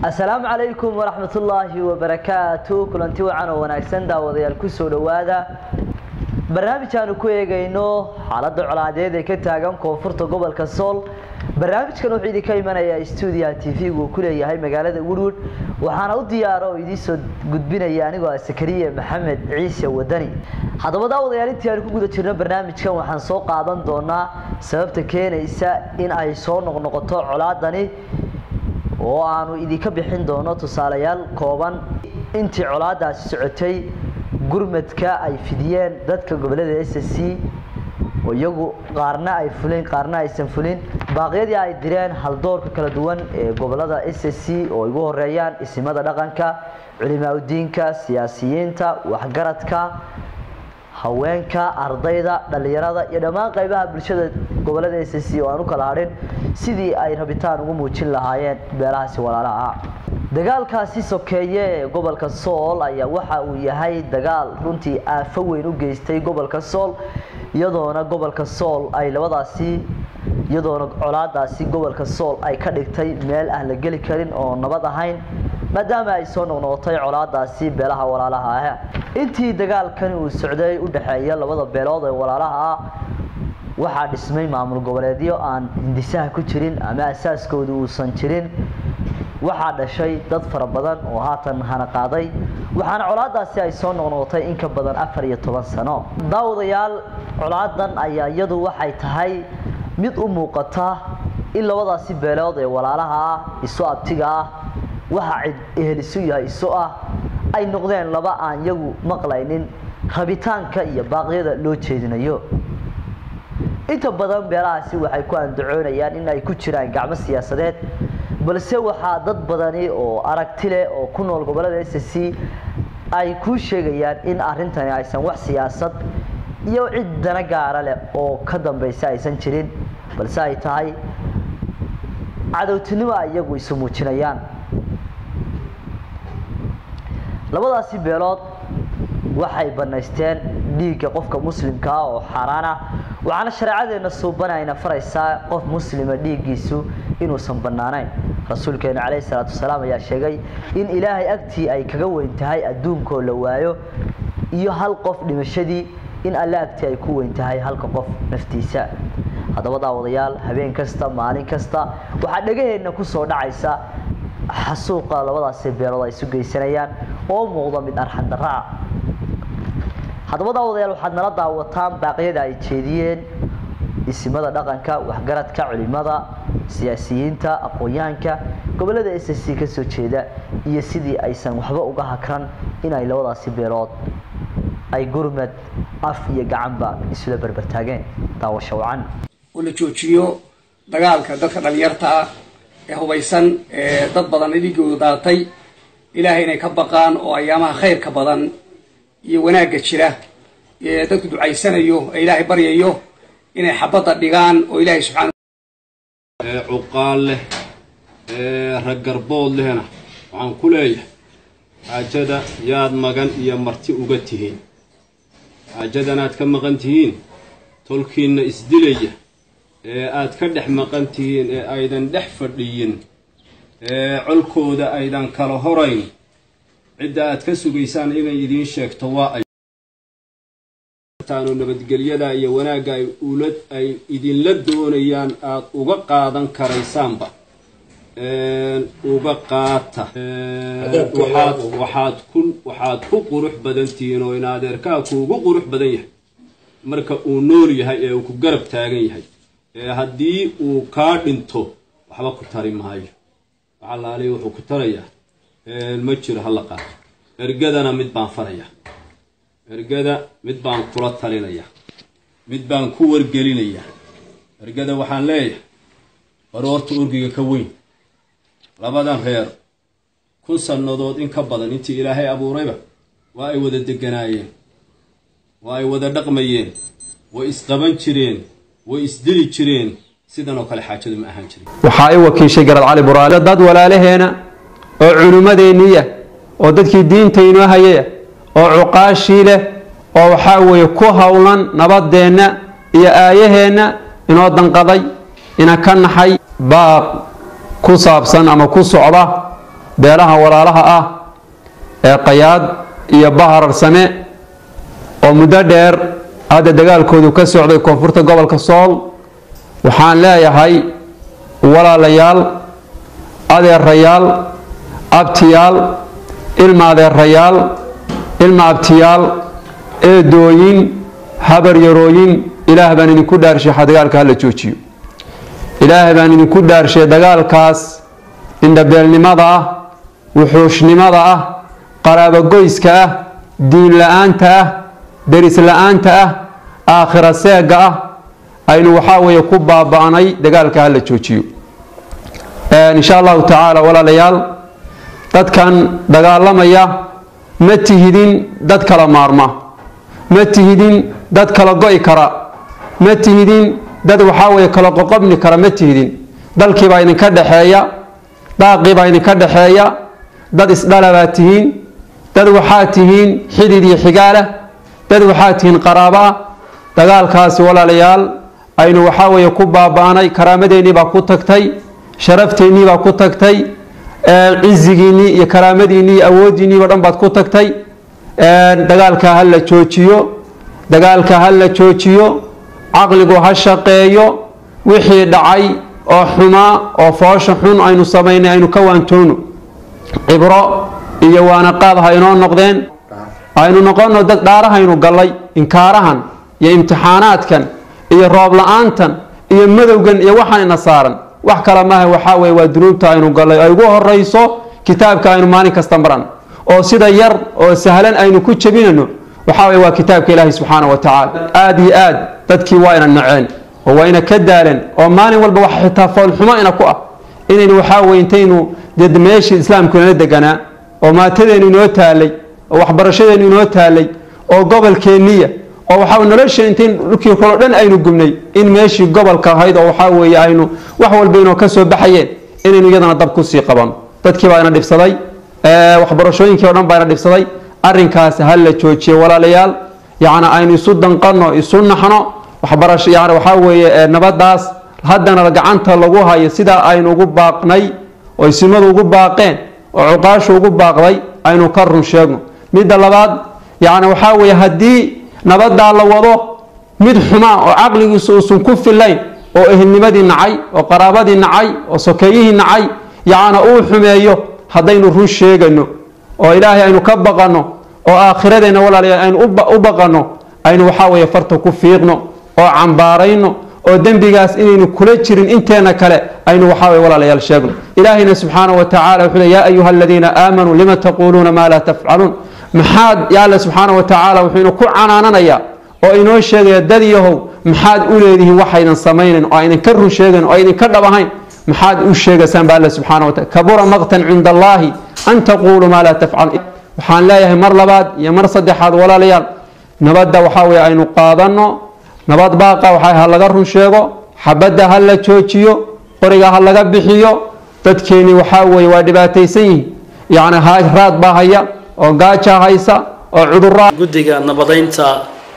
asalaamu calaykum waraxmatullaahi wabarakaatu kulanti wacan oo wanaagsan daawadayaal kusoo dhowaada barnaamij aanu ku eegayno xaaladda colaadeed ee ka taagan koonfurta gobolka sool barnaamijkan wuxuu idinka imanayaa stuudiyaha t v uu ku leeyahay magaalada woodwood waxaana u diyaara oo idiin soo gudbinaya anigoo ah sakariye maxamed ciise wadani haddaba daawadayaal intii aanu ku guda jirno barnaamijkan waxaan soo qaadan doonaa sababta keenaysa in ay soo noqnoqoto colaadani oo aanu idinka bixin doono tusaalayaal kooban intii colaadaasi socotay gurmadka ay fidiyeen dadka gobolada s c oo iyagu qaarna ay fulin qaarna aysan fulin baaqyadii ay direen haldoorka kala duwan ee gobolada s c oo igu horeeyaan isimada dhaqanka culimaauddiinka siyaasiyiinta waxgaradka haweenka ardayda dhallinyarada iyo dhammaan qaybaha bulshada gobolada s c oo aan u kala hadhin sidii ay rabitaan ugu muujin lahaayeen beelahaasi walaalaha ah dagaalkaasi sokeeye ee gobolka sool ayaa waxa uu yahay dagaal runtii aafo weyn u geystay gobolka sool iyadoona gobolka sool ay labadaasi iyadoona colaadaasi gobolka sool ay ka dhigtay meel aan la geli karin oo nabad ahayn maadaama ay soo noqnoqotay colaadaasi beelaha walaalaha ah intii dagaalkani uu socday u dhexeeya labada beelood ee walaalaha ah waxaa dhismay maamul goboleedyo aan hindisaha ku jirin ama asaaskooda uusan jirin waxaa dhashay dad fara badan oo haatan hana qaaday waxaana colaadaasi ay soo noqnoqotay in ka badan afar iyo toban sano daawadayaal colaadan ayaa iyadu waxay tahay mid u muuqata in labadaasi beelood ee walaalaha ah isu abtiga ah waxa cid ehelisu yahay isu ah ay noqdeen laba aan iyagu maqlaynin rabitaanka iyo baaqyada loo jeedinayo inta badan beelahaasi waxay ku andacoonayaan in ay ku jiraan gacmo siyaasadeed balse waxaa dad badani oo aragti leh oo ku nool gobolada s c ay kuu sheegayaan in arintani aysan wax siyaasad iyo cid dana gaara leh oo ka dambaysa aysan jirin balse ay tahay cadowtinimo ay iyagu isu muujinayaan labadaasi beelood waxay banaysteen dhiigga qofka muslimka ah oo xaaraan ah waxaana shareecadeena suubanayna faraysaa qof muslima dhiiggiisu inuusan bannaanayn rasuulkeena calayhi salaatu wasalaam ayaa sheegay in ilaahay agtii ay kaga weyn tahay adduunkoo la waayo iyo hal qof dhimashadii in alle agtii ay ku weyn tahay halka qof naftiisa haddaba daawadayaal habeen kasta maalin kasta waxaa dhegaheenna ku soo dhacaysa xasuuqa labadaasi beelood ay isu geysanayaan oo muuqda mid arxan darra ah haddaba daawadayaal waxaad nala daawataan baaqyada ay jeediyeen isimada dhaqanka waxgaradka culimada siyaasiyiinta aqoon-yahanka gobolada s c ka soo jeeda iyo sidii aysan waxba uga hakran inay labadaasi beelood ay gurmad af iyo gacanba isula berbertaageen daawasho wacan oo la joojiyo dagaalka dadka dhalinyarta ah ee hubaysan ee dad badan dhiigooda daatay ilaahay inay ka baqaan oo ayaamaha khayrka badan iyo wanaagga jira ee dadku ducaysanayo ee ilaahay baryayo inay xabadda dhigaan oo ilaahay subxaana ee cuqaal leh ee raggarbood lehna waxaan ku leeyahay xaajada yaad magan iyo marti uga tihiin xaajadanaad ka maqan tihiin tolkiinna isdilaya ee aad ka dhex maqan tihiin ee aydan dhex fadhiyin ee colkooda aydan kala horayn cidda aad ka sugaysaan inay idiin sheegto waa ay taano nabadgelyada iyo wanaagga ay ula ay idinla doonayaan aad uga qaadan karaysaanba uga qaata waxaad waxaad ku waxaad ku qurux badan tihiin oo in adeerkaa kuugu qurux badan yahay marka uu nool yahay ee uu ku garab taagan yahay ee haddii uu kaa dhinto waxba ku tari maayo waxaa laaliya wuxuu ku tarayaa ma jiro hala qaato ergadana mid baan farayaa ergada mid baan kula talinayaa mid baan ku wargelinayaa ergada waxaan leeyahay war horta urgiga ka weyn labadan reer kun sannadood in ka badan intii ilaahay abuurayba waa ay wada deganaayeen waa ay wada dhaqmayeen way isqaban jireen way isdili jireen sidan oo kale xaajadu ma ahaan jirin waxaa i wakiishay garad cali buraale dad walaalaheena oo culimmadeenniya oo dadkii diinta inoo hayaya oo cuqaashii leh oo waxaa weeye ku howlan nabadeenna iyo aayaheenna inoo danqaday ina ka naxay baaq ku saabsan ama ku socda beelaha walaalaha ah ee qayaad iyo bahararsame oo muddo dheer hadda dagaalkoodu ka socday koonfurta gobolka sool waxaan leeyahay walaalayaal adeerayaal abtiyaal ilma adeerayaal ilma abtiyaal eedooyin habaryarooyin ilaah baan idinku dhaarshay dagaalka hala joojiyo ilaah baan idinku dhaarshay dagaalkaas indhabeelnimada ah wuxuushnimada ah qaraabogoyska ah diin la-aanta ah deris la-aanta ah aakhira seega ah aynu waxaa weeye ku baaba-nay dagaalka hala joojiyo insha allahu tacaala walaalayaal dadkan dagaalamaya ma tihidin dad kala maarma ma tihidin dad kala go-i kara ma tihidin dad waxaa weeye kala qoqobni kara ma tihidin dalkiibaa idinka dhexeeya daaqiibaa idinka dhexeeya dad isdhalabaa tihiin dad waxaa tihiin xidid iyo xigaalah dad waxaa tihiin qaraabo ah dagaalkaasi walaalayaal aynu waxaa weeye ku baaba-nay karaamadeenii baa ku tagtay sharafteenii baa ku tagtay cizigiinnii iyo karaamadiinnii iyo awooddiinniiba dhan baad ku tagtay dagaalka ha la joojiyo dagaalka ha la joojiyo caqligu ha shaqeeyo wixii dhacay oo xumaa oo foosha xun aynu samaynay aynu ka waantoono cibro iyo waanaqaad ha inoo noqdeen aynu noqonno dad dhaarahaynu gallay inkaarahan iyo imtixaanaadkan iyo roob la-aantan iyo madowgan iyo waxaan ina saaran wax kale maaha waxaa weye waa dunuubta aynu gallay ay ugu horayso kitaabka aynu maalin kasta maran oo sida yar oo sahlan aynu ku jebinayno waxaa weye waa kitaabka ilaahi subxaana wa tacaala aada iyo aad dadkii waa ina naceen oo waa ina ka daaleen oo maalin walba wax xitaa foolxumo ina ku ah inaynu waxaa weye intaynu dee meeshii islaamku inala deganaa oo maatadeenu inoo taalay oo waxbarashadeenu inoo taalay oo gobolkeenniya oo waxaa nolosha intayn dhulkii kaloo dhan aynu gubnay in meeshii gobolka ahayd oo waxaa weeye aynu wax walba inoo ka soo baxayeen inaynu iyadana dab kusii qabano dadkii baa ina dhibsaday waxbarashooyinkii o dhan baa ina dhibsaday arrinkaas ha la joojiyo walaalayaal yacni aynu isu danqano isu naxno waxbarasho yani waxaa weeye nabadaas haddana gacanta lagu hayo sidaa aynu ugu baaqnay oo isimadu ugu baaqeen oo cuqaashu ugu baaqday aynu ka run sheegno midda labaad yacni waxaa weeye haddii nabadaa la wado mid xumaa oo caqligiisu uusan ku filayn oo ehelnimadii nacay oo qaraabadii nacay oo sokeeyihii nacay yacna uu xumeeyo haddaynu run sheegano oo ilaahay aynu ka baqanno oo aakhiradeenna walaalayaal aynu u baqanno aynu waxaa weeye farta ku fiiqno oo cambaarayno oo dembigaas inaynu kula jirin inteena kale aynu waxaa weye walaalayaal sheegno ilaahayna subxaanahu wa tacala wuxuu le yaa ayuha aladiina aamanuu lima taquuluuna maa laa tafcaluun maxaad ya alla subxaanahu wa tacaala wuxuu ina ku canaananayaa oo inoo sheegaya dad yahow maxaad u leedihiin waxaydan samaynayn oo aydan ka run sheegayn oo aydan ka dhab ahayn maxaad u sheegaysaan ba alla subxana wa taala kabura maqtan cinda allaahi an taquuluu maa laa tafcaluun waxaan leeyahay mar labaad iyo mar saddexaad walaalayaal nabadda waxaa weye aynu qaadanno nabad baaqa waxaa ha laga run sheego xabadda ha la joojiyo qoriga ha laga bixiyo dadkeeni waxaa weeye waa dhibaataysan yihiin yacni raad baa haya oo gaaja haysa oo cudurra guddiga nabadaynta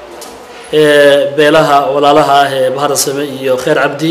ee beelaha walaalaha ah ee baharsame iyo kheer cabdi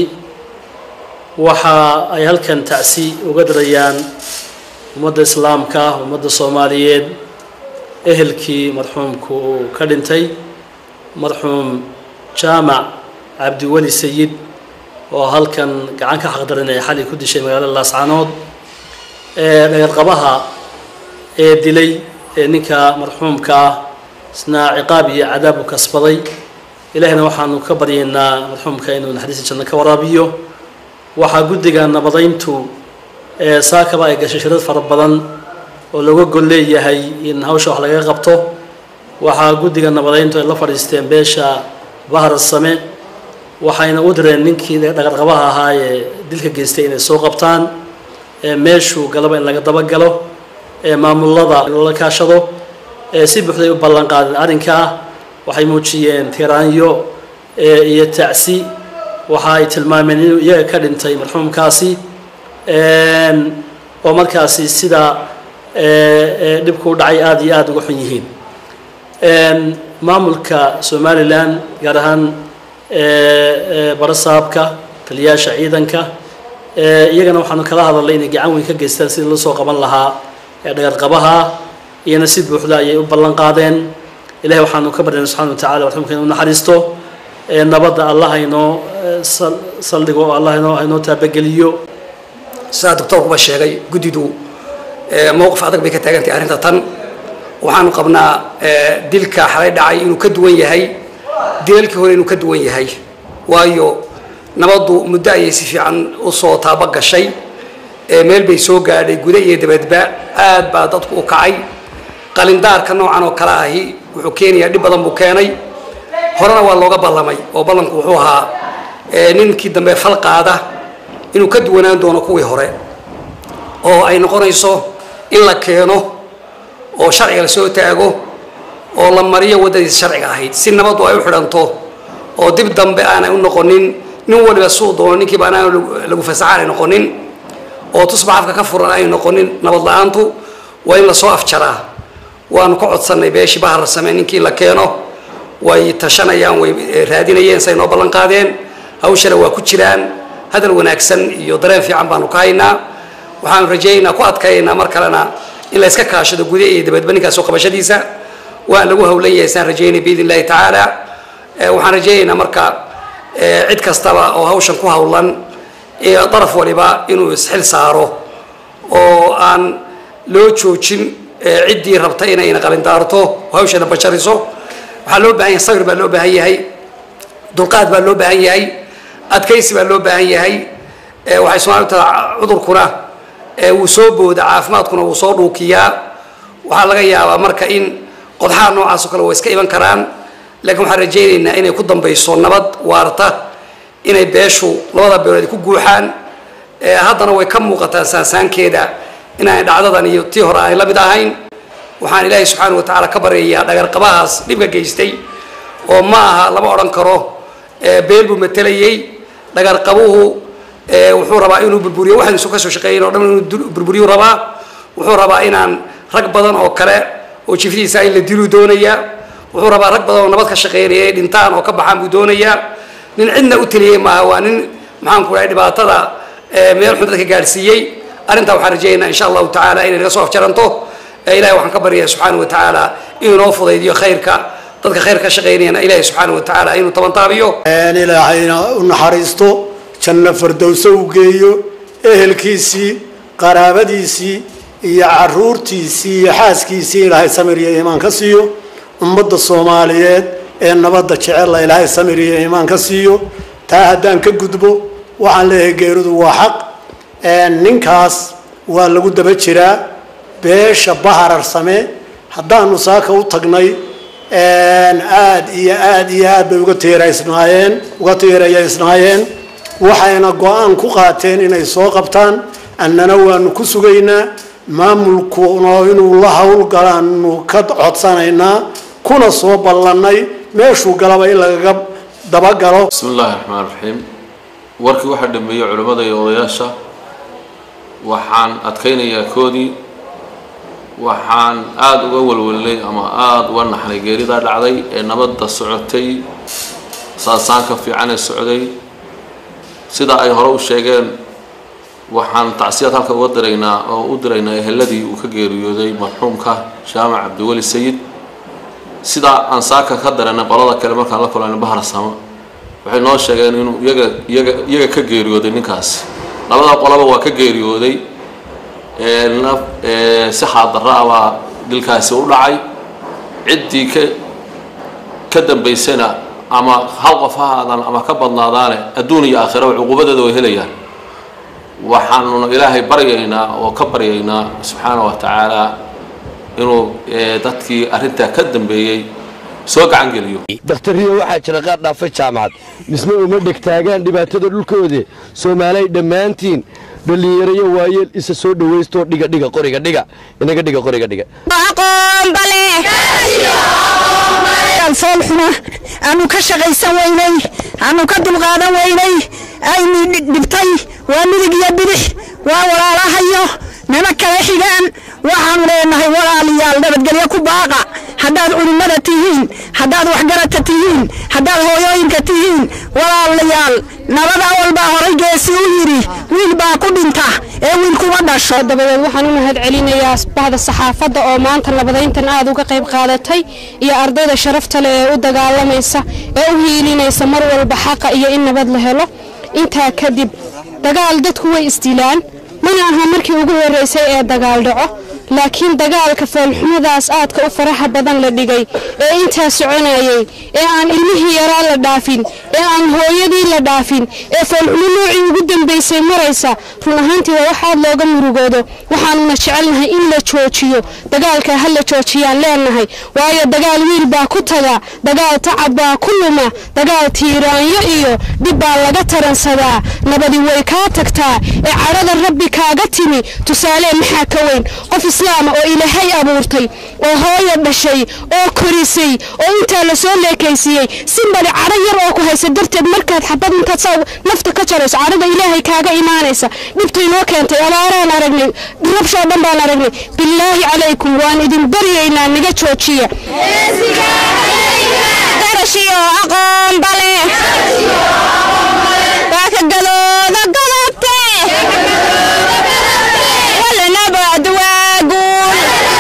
waxa ay halkan tacsi uga dirayaan ummadda islaamka ummadda soomaaliyeed ehelkii marxuumku uu ka dhintay marxuum jaamac cabdiweli sayid oo halkan gacan ka xaqdaran ee xali ku dishay magaalada laascanood ee dhagarqabaha ee dilay ee ninka marxuumka ah isna ciqaab iyo cadaab u kasbaday ilaahina waxaanu ka baryaynaa marxuumka inuu naxariista janno ka waraabiyo waxaa guddiga nabadayntu ee saakaba ay gashay shirad fara badan oo looga gol leeyahay in hawsha wax lagaga qabto waxaa guddiga nabadayntu ay la fadhiisteen beesha bahar same waxayna u direen ninkii dhagarqabaha ahaa ee dilka geystay inay soo qabtaan ee meeshuu galaba in laga dabagalo ee maamulada loola kaashado ee si buuxday u ballan qaadeen arrinkaa waxay muujiyeen tiraanyo iyo tacsi waxa ay tilmaameen inuu iyaga ka dhintay marxuumkaasi oo markaasi sida dhibku u dhacay aada iyo aada uga xun yihiin maamulka somalilan gaar ahaan barasaabka taliyaasha ciidanka iyagana waxaanu kala hadalnay inay gacan weyn ka geystaan sidii la soo qaban lahaa dhagarqabaha iyana si buuxda ayay u ballan qaadeen ilahay waxaanu ka baryana subxana wa tacala waxumka inuu naxariisto nabadda allah haynoo saldhigo oo allah haynoo haynoo taabageliyo sidaa doctoorkuba sheegay guddidu mowqif adag bay ka taagantahay arrinta tan waxaanu qabnaa dilka xalay dhacay inuu ka duwan yahay dilalkii hore inuu ka duwan yahay waayo nabaddu muddo ayay si fiican usoo taaba gashay meel bay soo gaadhay guda iyo dabadba aad baa dadku u kacay qalindaarka noocan oo kale ahi wuxuu keenayaa dhib badan buu keenay horena waa looga ballamay oo ballanku wuxuu ahaa ninkii dambe fal qaada inuu ka duwanaan doono kuwii hore oo ay noqonayso in la keeno oo sharciga la soo taago oo la mariyo waddadiisa sharciga ahayd si nabaddu ay u xidhanto oo dib dambe aanay u noqonin nin waliba suu doono ninkiiba anaan lagu fasaxa aanay noqonin oo tusbax afka ka furan aanay noqonin nabad la-aantu waa in lasoo afjaraa waanu ka codsannay beeshii bahar la samey ninkii la keeno way tashanayaan way raadinayeen say noo ballan qaadeen hawshana waa ku jiraan hadal wanaagsan iyo dareen fiican baanu ka haynaa waxaanu rajaynaynaa ku adkaynaa mar kalena in la iska kaashado guda iyo dabadba ninkaas soo qabashadiisa waan lagu hawlan yahay saan rajaynay biidn illahi tacaala waxaan rajaynaynaa marka cid kastaba oo hawshan ku hawlan daraf waliba inuu isxil saaro oo aan loo joojin ciddii rabta inayna qalindaarto hawshana bashariso waxaa loo baahan yahay sabir baa loo baahan yahay dulqaad baa loo baahan yahay adkaysi baa loo baahan yahay waxay soomaalidu tadaa cudurkuna wuu soo booda caafimaadkuna wuu soo dhuukiyaa waxaa laga yaabaa marka in qodxaha noocaas oo kale way iska iman karaan laakiin waxaan rajaynaynaa inay ku dambayso nabad waarta inay beeshu labada beelood ku guuxaan haddana way ka muuqataa saansaankeeda inaanay dhacdadan iyo tii hore aanay la mid ahayn waxaan ilaahay subxaana wa tacaala ka baryayaa dhagarqabahaas dhibka geystay oo ma aha lama odhan karo beel buu matelayey dhagarqabuhu wuxuu rabaa inuu burburiyo waxaan isu ka soo shaqeeyin oo dhan inuu burburiyu rabaa wuxuu rabaa inaan rag badan oo kale oo jifdiisa in la diluu doonayaa wuxuu rabaa rag badan oo nabad ka shaqeynaya ay dhintaan oo ka baxaan buu doonayaa nin cidna u taliyey maaha waa nin maxaanku dhahay dhibaatada meel xun dadka gaadhsiiyey arrintaa waxaan rajaynaynaa insha allahu tacaala inay naga soo afjaranto ilahay waxaan ka baryayaa subxaana wa tacaala inuu noo fudaydiyo khayrka dadka khayr ka shaqaynayana ilahay subxaana wa tacaala inuu tabantaabiyo ilaahayna u naxariisto janno fardowso u geeyo ehelkiisii qaraabadiisii iyo caruurtiisii iyo xaaskiisii ilaahay samir iyo iimaan ka siiyo ummadda soomaaliyeed ee nabadda jecella ilaahay samir iyo iimaan ka siiyo taa haddaan ka gudbo waxaan leeyahay geeridu waa xaq ninkaas waa lagu daba jiraa beesha baharar same haddaanu saaka u tagnay aada iyo aada iyo aad bay uga tiiraysnaayeen uga tiirayaysnaayeen waxayna go-aan ku qaateen inay soo qabtaan annana waanu ku sugaynaa maamulkuna inuu la howlgalaanu ka codsanaynaa kuna soo ballannay meeshuu galaba in lagaga dabagalo bismi illaahi raxmaan raxiim warkii waxaa dhameeyey culimmada iyo odayaasha waxaan adkaynayaa koodii waxaan aada uga walwalnay ama aada uga naxnay geeridaa dhacday ee nabadda socotay saasaanka fiican ee socday sida ay hore u sheegeen waxaan tacsiyaad halka uga diraynaa oo u diraynaa eheladii uu ka geeriyooday marxuumka jaamac cabdiweli sayid sidaa aan saaka ka daranay qolada kale markaan la kulanay bahar sama waxay noo sheegeen inuu iyaga iyaga iyaga ka geeriyooday ninkaasi labada qolaba waa ka geeriyooday si xaadarra ah baa dilkaasi u dhacay ciddii ka ka dambaysana ama hal qof ha aadaan ama ka badnaadaane adduun iyo aakhiraba cuquubadeeda way helayaan waxaanuna ilaahay baryaynaa oo ka baryaynaa subxaana wa tacaala inuu dadkii arrintaa ka dambeeyey soo gacan geliyo dakhtariyo waxaa jira qaar dhaafay jaamacad misna uma dhegtaagaan dhibaatada dhulkoode soomaalay dhammaantiin dhallinyarayo waayeel isa soo dhowaystoo dhiga dhiga qoriga dhiga inaga dhiga qoriga dhiga foolxuna aanu ka shaqaysan weynay aanu ka dulqaadan weynay ayni dhibtay waa midig iyo bidix waa walaalahayo nima kala xigaan waxaanu leenahay walaalayaal nabadgelyo ku baaqa haddaad culimmada tihiin haddaad waxgarata tihiin haddaad hooyooyinka tihiin walaalayaal nabad awal baa horay geesi u yidhi wiil baa ku dhinta ee wiil kuma dhasho dabadeed waxaan u mahad celinayaa bahda saxaafadda oo maanta nabadayntan aad uga qayb qaadatay iyo ardayda sharafta leh ee u dagaalamaysa ee u hiilinaysa mar walba xaqa iyo in nabad la helo intaa kadib dagaal dadku way isdilaan mana aha markii ugu horreysay ee dagaal dhaco laakiin dagaalka foolxumadaas aadka u faraha badan la dhigay ee intaa soconayay ee aan ilmihii yaraa la dhaafin ee aan hooyadii la dhaafin ee foolxumo noocii ugu dambaysay maraysa run ahaantii waa wax aad looga murugoodo waxaanuna jecelnahay in la joojiyo dagaalka ha la joojiyaan leenahay waayo dagaal wiil baa ku taga dagaal tacab baa ku luma dagaal tiiraanyo iyo dhib baa laga taransadaa nabadi way kaa tagtaa ee cadhada rabbi kaaga timi tusaale maxaa ka weyn qof islaama oo ilaahay abuurtay oo hooya dhashay oo korisay oo intaa la soo leekaysiiyey simbali cadho yar oo ku haysa darteed markaad xabad intaad saa nafta ka jarayso cadhada ilaahay kaaga imaanaysa dhibta inoo keentay abaaraan aragnay rabshoo dhan baan aragnay bilaahi calaykum waan idin baryaynaa naga joojiya garashiyo aqoon bale waa ka gadooda godobte walanabad waa guul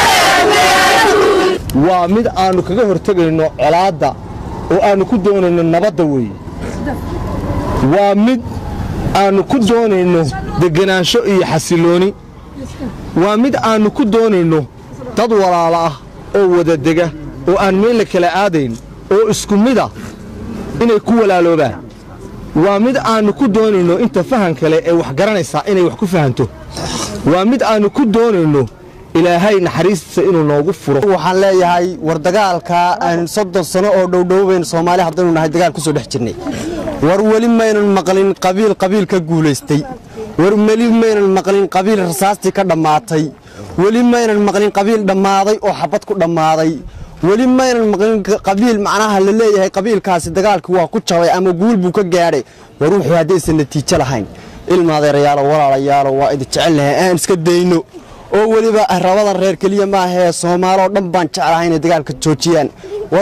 waa mid aannu kaga hortegayno colaadda oo aannu ku doonayno nabadda weeye waa mid aannu ku doonayno degganaansho iyo xasillooni waa mid aannu ku doonayno dad walaalo ah oo wada dega oo aan meel la kala aadayn oo isku mida inay ku walaaloobaan waa mid aannu ku doonayno inta fahan kale ee wax garanaysaa inay wax ku fahanto waa mid aannu ku doonayno ilaahay naxariistiisa inuu noogu furo waxaan leeyahay war dagaalka aan soddon sano oo dhowdhowbayn soomaali haddaynu nahay dagaal ku soo dhex jirnay war weli maynan maqlin qabiil qabiil ka guulaystay war weli maynan maqlin qabiil rasaastii ka dhammaatay weli maynan maqlin qabiil dhammaaday oo xabad ku dhammaaday weli maynan maqlin qabiil macnaha la leeyahay qabiilkaasi dagaalkii waa ku jabay ama guul buu ka gaadhay war wuxuu haddaysan natiijo lahayn ilma adeerayaalo walaalayaalo waa idin jecelnahay aan iska dayno oo weliba rabadan reer keliya maahee soomaaloo dhan baan jeclahay inay dagaalka joojiyaan war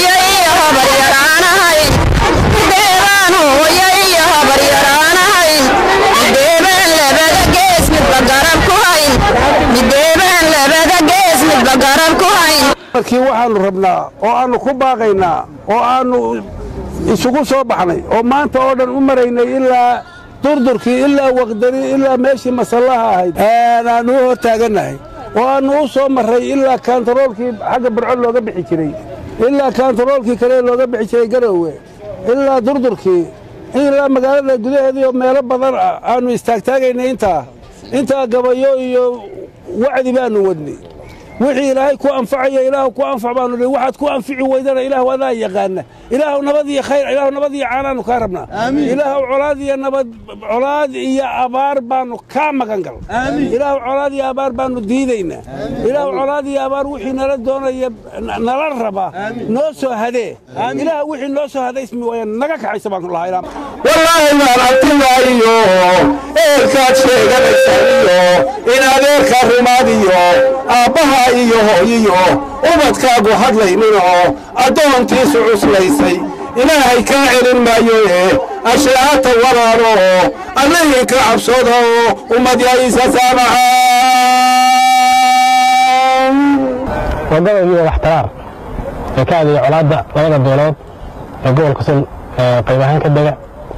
markii waxaannu rabnaa oo aannu ku baaqaynaa oo aannu isugu soo baxnay oo maanta oo dhan u maraynay ilaa durdurkii ilaa waqdari ilaa meeshii masallaha ahayd aannu u hor taagannahay oo aannu u soo marray ilaa kaantaroolkii xagga burco looga bixi jiray ilaa kaantaroolkii kale looga bixi jiray garowe ilaa durdurkii ilaa magaalada gudaheedii oo meelo badan ah aannu istaagtaagaynay intaa intaa gabayo iyo wacdi baannu wadnay wixii ilaahay ku anfacaya ilaahu ku anfac baanu dhihi waxaad ku anfici weydana ilaahu adaa yaqaana ilaahu nabad iyo khayr ilaahu nabad iyo caanaanu kaa rabnaa ilaahu colaad iyo nabad colaad iyo abaar baanu kaa magan gal ilaahu colaad iyo abaar baanu diidaynaa ilaahu colaad iyo abaar wixii nala doonaya nala raba noo soo hadee ilaahu wixii noo soo hadaysmi waya naga kaxaysa baanu lahaa wallaahi maan abtimaayo eelkaad sheeganaysayo in adeerka rumaadiyo aabbaha iyo hooyiyo ubadkaagu hadlayninoo addoontiisu cuslaysay ilaahay kaa celin maayo ee ashaahata walaalo allihii ka cabsado ummad yaysa saamaxaan wadadii waxtaraar ee ka adeeya colaadda labada beelood ee gobolka sul qayb ahaan ka dega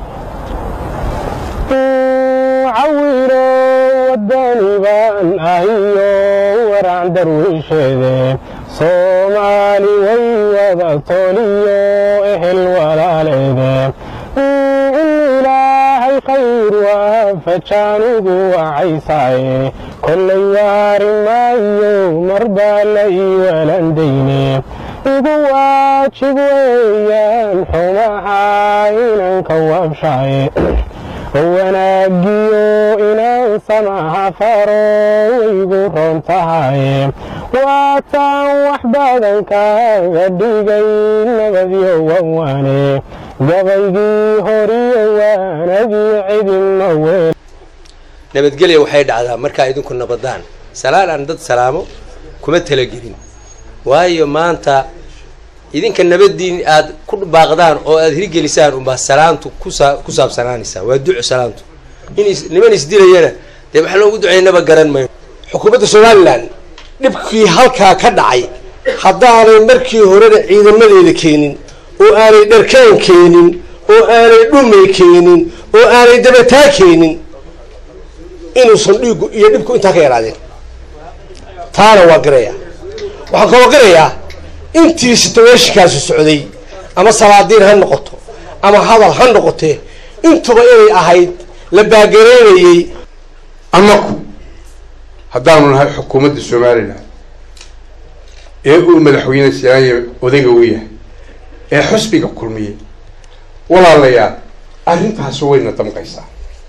cawiro wadani baan ahiyo waraan darwiisheede soomaali way wada toliyo ehel walaaleede in ilaahay khayr waafajaanigu wacaysaaye kollay waari maayo marbaa la ii walandayne igu waajib weeyaan xumaha inanka wabshaaye wanaagiyo inaan samaha faro waygu roon tahaye waataan wax badan kaaga dhigay nabadyo wawaane gabaygii horiyo waanagii cidinma weel nabadgelya waxay dhacdaa markaa idinku nabadaan salaan aan dad salaamo kuma talagelin waayo maanta idinka nabadiin aad ku baaqdaan oo aad hirgelisaan unbaa salaantu kusaa ku saabsanaanaysaa waa duco salaantu in is- niman isdilayana dee wax loogu ducaynaba garan mayno xukuumadda somalilan dhibkii halkaa ka dhacay haddaanay markii horena ciidamadeeda keenin oo aanay dharkaan keenin oo aanay dhumay keenin oo aanay dabataa keenin inuusan dhiigu iyo dhibku intaa ka yaraadeen taana waa garayaa waxaan kaloo garayaa intii situationkaasi socday ama salaadiin ha noqoto ama hadal ha noqotee intuba inay ahayd la baagareynayey annaku haddaanu nahay xukuumadda somalilan ee uu madaxweyne siyaaya odayga u yahay ee xusbiga kulmiyey walaalayaal arrintaasi wayna damqaysaa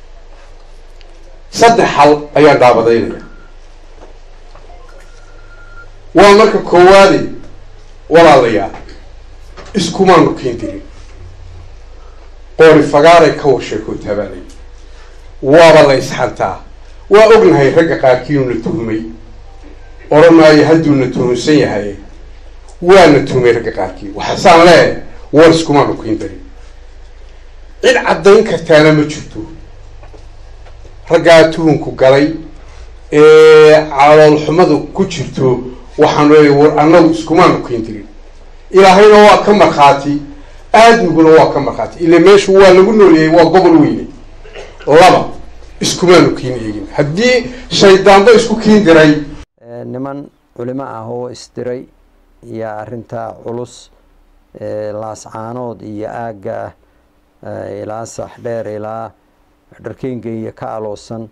saddex hal ayaan dhaabadaynaya waa marka koowaade walaalayaal iskumaanu keendirin qoori fagaaray ka washeekoo taabaalay waaba la isxantaa waa ognahay ragga qaarkiinu na tuhmay odhan maayo hadduuna tuhunsan yahay waana tuhmay ragga qaarkii waxaasaan leeyahay war iskumaanu keendarin cid caddayn kartaana ma jirto raggaa tuhunku galay ee caloolxumadu ku jirto waxaanu leeyahay war annagu iskumaanu keendirin ilaahayna waa ka markhaati aadmiguna waa ka markhaati ila meeshu waa lagu noolyahay waa gobol weyne laba iskumaanu kiin eegin haddii shaydaanba isku kiin diray niman culimo ah oo isdiray iyo arintaa culus ee laascaanood iyo aagga ah ilaa saxdheer ilaa dharkeenga iyo ka aloosan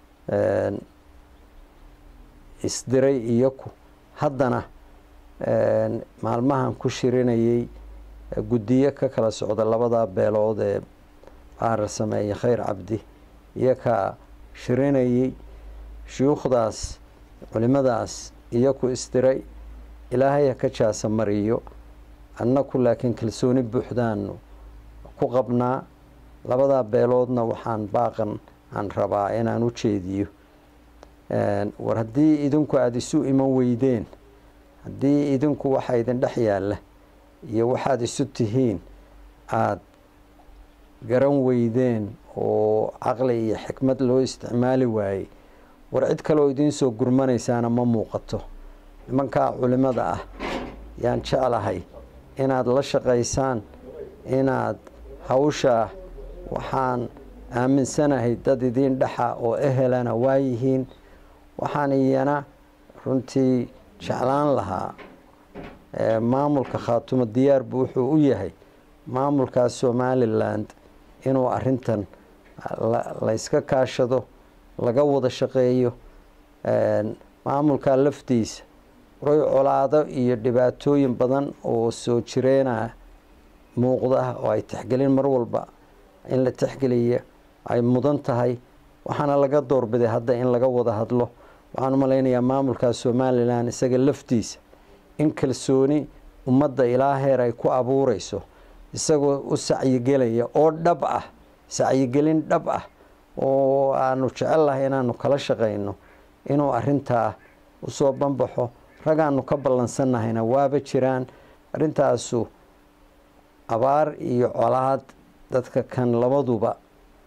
isdiray iyaku haddana maalmahan ku shirinayay guddiyo ka kala socda labada beelood ee baarar sameeye khayr cabdi iyakaa shirinayay shuyuukhdaas culimadaas iyaku isdiray ilaahay ha ka jaasa mariyo annaku laakiin kalsooni buuxdaanu ku qabnaa labadaa beeloodna waxaan baaqan aan rabaa inaan u jeediyo war haddii idinku aada isu iman weydeen haddii idinku waxa idin dhex yaalla iyo waxaad isu tihiin aada garan weydeen oo caqli iyo xikmad loo isticmaali waayey war cid kaleoo idiin soo gurmanaysaana ma muuqato nimankaa culimada ah yaan jeclahay inaad la shaqaysaan inaad hawshaa waxaan aaminsanahay dad idiin dhexa oo ehelana waayihiin waxaan iyana runtii jeclaan lahaa maamulka khaatumo diyaarbu wuxuu u yahay maamulka somaliland inuu arintan layska kaashado laga wada shaqeeyo maamulka laftiisa waray colaado iyo dhibaatooyin badan oo soo jireena muuqda oo ay tixgelin mar walba in la tixgeliya ay mudan tahay waxaana laga doorbiday hadda in laga wada hadlo waxaan u malaynayaa maamulka somalilan isaga laftiisa in kalsooni ummadda ilaa heer ay ku abuureyso isagoo u sacyigelaya oo dhab ah sacyigelin dhab ah oo aanu jecellahay inaanu kala shaqayno inuu arintaa usoo banbaxo ragaanu ka ballansannahayna waaba jiraan arrintaasu abaar iyo colaad dadka kan labaduba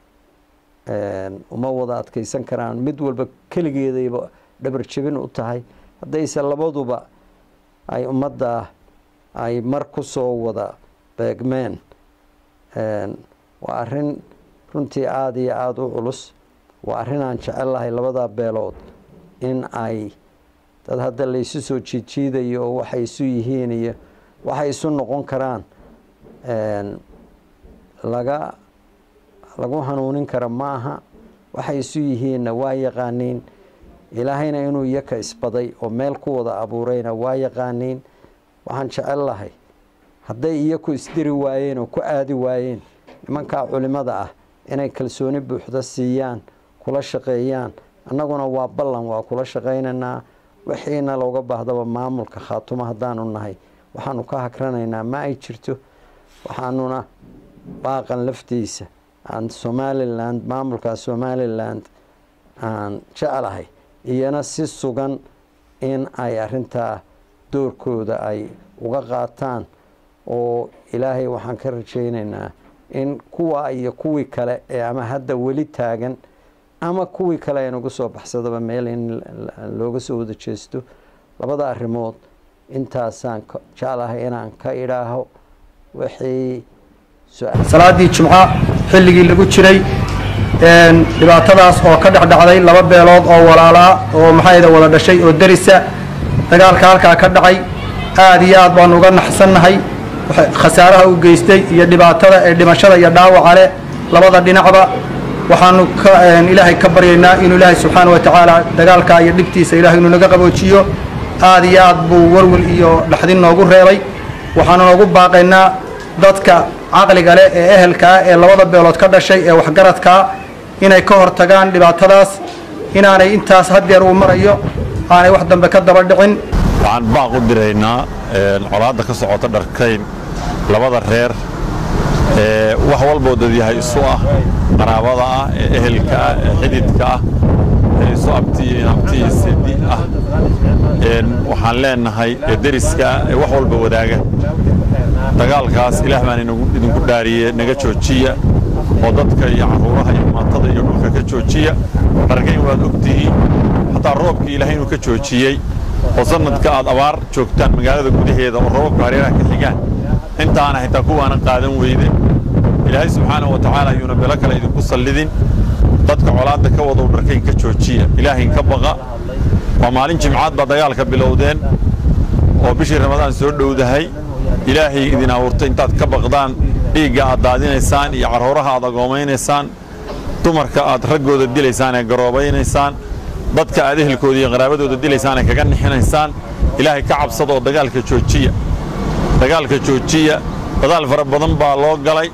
uma wada adkeysan karaan mid walba keligeedayba dhabar jebin u tahay haddayse labaduba ay ummadda ay mar ku soo wada beegmeen waa arrin runtii aada iyo aada u culus waa arrin aan jecel lahay labada beelood in ay dad hadda laysu soo jiidjiidayo oo waxay isu yihiin iyo waxay isu noqon karaan laga lagu hanuunin kara ma aha waxay isu yihiinna waa yaqaaniin ilaahayna inuu iyaka isbaday oo meel ku wada abuurayna waa yaqaaniin waxaan jecel lahay hadday iyaku isdiri waayeen oo ku aadi waayeen nimankaa culimada ah inay kalsooni buuxda siiyaan kula shaqeeyaan annaguna waa ballan waa kula shaqaynaynaa wixiina looga baahdaba maamulka khaatumo haddaanu nahay waxaanu ka hagranaynaa ma ay jirto waxaanuna baaqan laftiisa aan somaliland maamulka somaliland aan jeclahay iyana si sugan in ay arintaa doorkooda ay uga qaataan oo ilaahay waxaan ka rajaynaynaa in kuwa iyo kuwii kale ee ama hadda weli taagan ama kuwii kale ee nagu soo baxsadaba meel in looga soo wada jeesto labada arrimood intaasaan jeclahay inaan ka idhaaho wixii salaadii jumco xilligii lagu jiray dhibaatadaas oo ka dhexdhacday laba beelood oo walaalaa oo maxayda wada dhashay oo derisa dagaalka halkaa ka dhacay aad iyo aad baanu uga naxsannahay khasaaraha u geystay iyo dhibaatada ee dhimashada iyo dhaawaca leh labada dhinacba waxaanu ilaahay ka baryaynaa inuu ilaahay subxaana wa tacaala dagaalka iyo dhibtiisa ilahay inuu naga qaboojiyo aad iyo aad buu walwal iyo dhaxdin noogu reebay waxaanu noogu baaqaynaa dadka caqliga leh ee ehelkaa ee labada beelood ka dhashay ee waxgaradkaa inay ka hortagaan dhibaatadaas inaanay intaas haddeer uu marayo aanay wax dambe ka daba dhicin waxaan baaq u diraynaa colaadda ka socota dharkayn labada reer ee wax walboo dadyahay isu ah qaraabada ah ee ehelka ah ee xididka ah ee isu abtiyo abtiyo sedi ah waxaan leenahay ee deriska ah ee wax walba wadaaga dagaalkaas ilaah baan idinku dhaariye naga joojiya oo dadka iyo carruuraha iyo maatada iyo dhulka ka joojiya dhargayn waad ogtihiin xataa roobkii ilaahay inuu ka joojiyey oo sanadka aad abaar joogtaan magaalada gudaheeda oo roobabka hareeraha ka xigaan intaana xitaa kuwaana qaadan weyde ilaahay subxaanahu wa tacaala ayuuna belo kale idinku sallidin dadka colaadda ka wadow dharkayn ka joojiya ilaahayn ka baqa waa maalin jimcaad baa dagaalka bilowdeen oo bishii ramadaan soo dhowdahay ilaahay idin abuurtay intaad ka baqdaan dhiigga aad daadinaysaan iyo carruuraha aad agoomaynaysaan dumarka aad raggooda dilaysaan ee garoobaynaysaan dadka aad ehelkooda iyo qaraabadooda dilaysaan ee kaga nixinaysaan ilaahay ka cabsada oo dagaalka joojiya dagaalka joojiya dadaal fara badan baa loo galay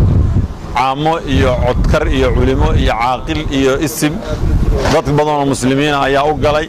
caamo iyo codkar iyo culimo iyo caaqil iyo isim dad badanoo muslimiina ayaa u galay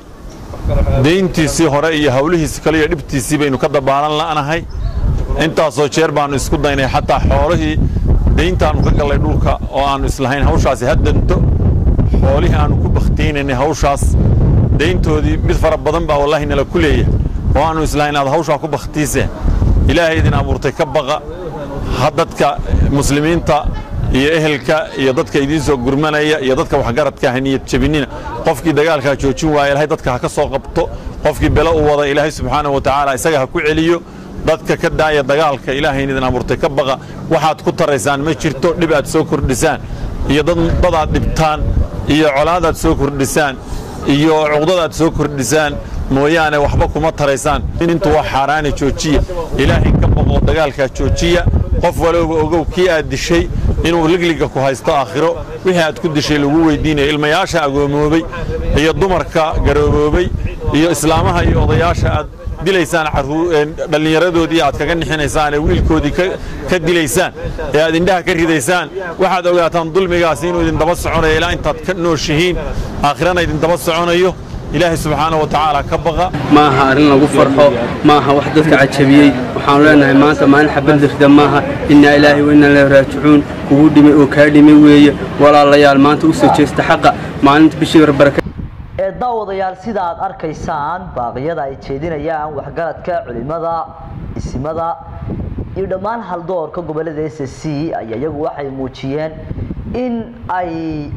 deyntiisii hore iyo hawlihiisi kale iyo dhibtiisii baynu ka dabaalan la'nahay intaasoo jeer baannu isku daynay xataa xoolihii deyntaannu ka gallay dhulka oo aannu islahayn hawshaasi ha danto xoolihii aannu ku bakhtiinaynay hawshaas deyntoodii mid fara badan baa wallaahi nala ku leeyahay oo aannu islahayn aad hawshaa ku bakhtiiseen ilaahay idin abuurtay ka baqa ha dadka muslimiinta iyo ehelka iyo dadka idiin soo gurmanaya iyo dadka waxgaradka ha niyad jebinina qofkii dagaalkaa joojin waaya ilaahay dadka ha ka soo qabto qofkii belo u wada ilaahay subxaanahu wa tacaala isaga ha ku celiyo dadka ka daaya dagaalka ilaahayn idin abuurtay ka baqa waxaad ku taraysaan ma jirto dhib aad soo kordhisaan iyo dad aad dhibtaan iyo colaadaad soo kordhisaan iyo cuqdadaad soo kordhisaan mooyaane waxba kuma taraysaan intu waa xaaraani joojiya ilaahay ka baqoo dagaalkaa joojiya qof walowba ogow kii aad dishay inuu ligliga ku haysto aakhiro wixii aad ku dishay lagu weydiinaya ilmayaasha agoomoobay iyo dumarka garooboobay iyo islaamaha iyo odayaasha aad dilaysaan dhallinyaradoodii aad kaga nixinaysaan ee wiilkoodii ka dilaysaan ee aad indhaha ka ridaysaan waxaad ogaataan dulmigaasi inuu idin daba soconayo ilaa intaad ka nooshihiin aakhirana idin daba soconayo ilaahay subxaana wa tacaala ka baqa ma aha arrin lagu farxo ma aha wax dadka cajabiyey waxaanu leenahay maanta maalin xabad lirda maaha innaa ilaahi wa innaa ilaahi raajicuun kugu dhimay oo kaa dhimay weeye walaalayaal maanta u soo jeesta xaqa maalinta bishii barbaraka ee daawadayaal sida aad arkaysaan baaqyada ay jeedinayaan waxgaradka culimada isimada iyo dhammaan haldoorka gobolada s c ayaa iyagu waxay muujiyeen in ay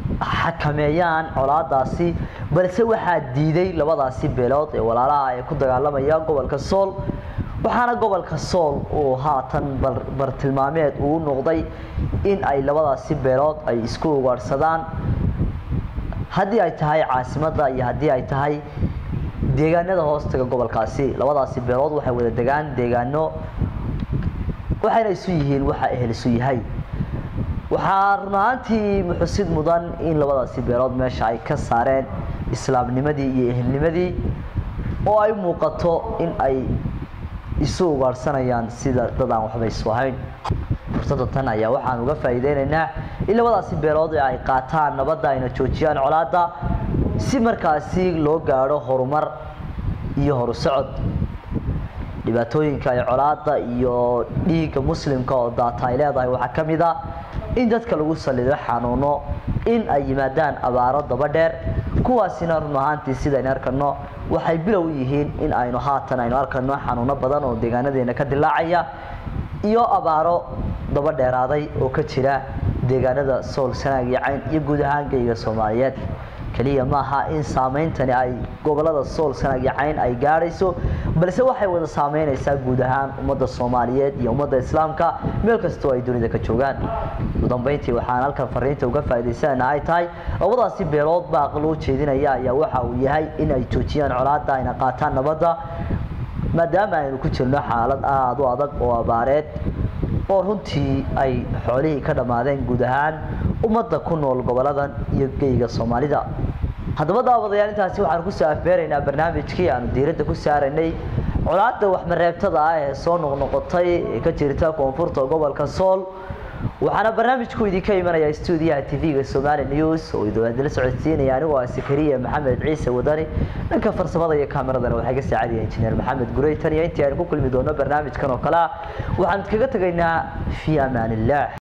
xakameeyaan colaadaasi balse waxaa diiday labadaasi beelood ee walaalaha ee ku dagaalamaya gobolka sool waxaana gobolka sool uu haatan bartilmaameed uu noqday in ay labadaasi beelood ay isku ugaadhsadaan haddii ay tahay caasimadda iyo haddii ay tahay deegaanada hoostaga gobolkaasi labadaasi beelood waxay wada degaan deegaano waxayna isu yihiin waxa ehel isu yahay waxaa run ahaantii muxusid mudan in labadaasi beelood meesha ay ka saareen islaamnimadii iyo ehelnimadii oo ay muuqato in ay isu ugaadhsanayaan sida dad aan waxba isu ahayn fursadda tan ayaa waxaan uga faa'iideynaynaa in labadaasi beelood ee ay qaataan nabadda ayna joojiyaan colaadda si markaasi loo gaadho horumar iyo horusocod dhibaatooyinka ay colaadda iyo dhiigga muslimka oo daata ay leedahay waxaa ka mid ah in dadka lagu salido xanuuno in ay yimaadaan abaaro daba dheer kuwaasina run ahaantii sidaynu arkano waxay bilow yihiin in aynu haatan aynu arkano xanuuno badan oo deegaanadeena ka dilaacaya iyo abaaro daba dheeraaday oo ka jira deegaanada sool sanaag iyo cayn iyo guud ahaan geyga soomaaliyeed keliya maaha in saameyntani ay gobolada sool sanaag iyo cayn ay gaadhayso balse waxay wada saameynaysaa guud ahaan ummadda soomaaliyeed iyo ummadda islaamka meel kastoo ay dunida ka joogaan ugu dambeyntii waxaan halkan fariinta uga faa'iidaysanayna ay tahay labadaasi beelood baaq loo jeedinaya ayaa waxa uu yahay in ay joojiyaan colaadda ayna qaataan nabadda maadaama aynu ku jirno xaalad aada u adag oo abaareed oo runtii ay xoolihii ka dhammaadeen guud ahaan ummadda ku nool goboladan iyo geyga soomaalida haddaba daawadayaal intaasi waxaan kusoo afbeeraynaa barnaamijkii aanu diiradda ku saaraynay colaadda waxmareebtada ah ee soo noqnoqotay ee ka jirta koonfurta gobolka sool waxaana barnaamijku idinka imanaya stuudiyaha tv-ga somali news oo idinla socodsiinaya anigoo ah sakariya maxamed ciise wadani dhanka farsamada iyo kaameradana waxaa ka saacadaya injineer maxamed gurey tan iyo intii aynu ku kulmi doono barnaamijkan oo kale ah waxaan kaga tegaynaa fii amaan illah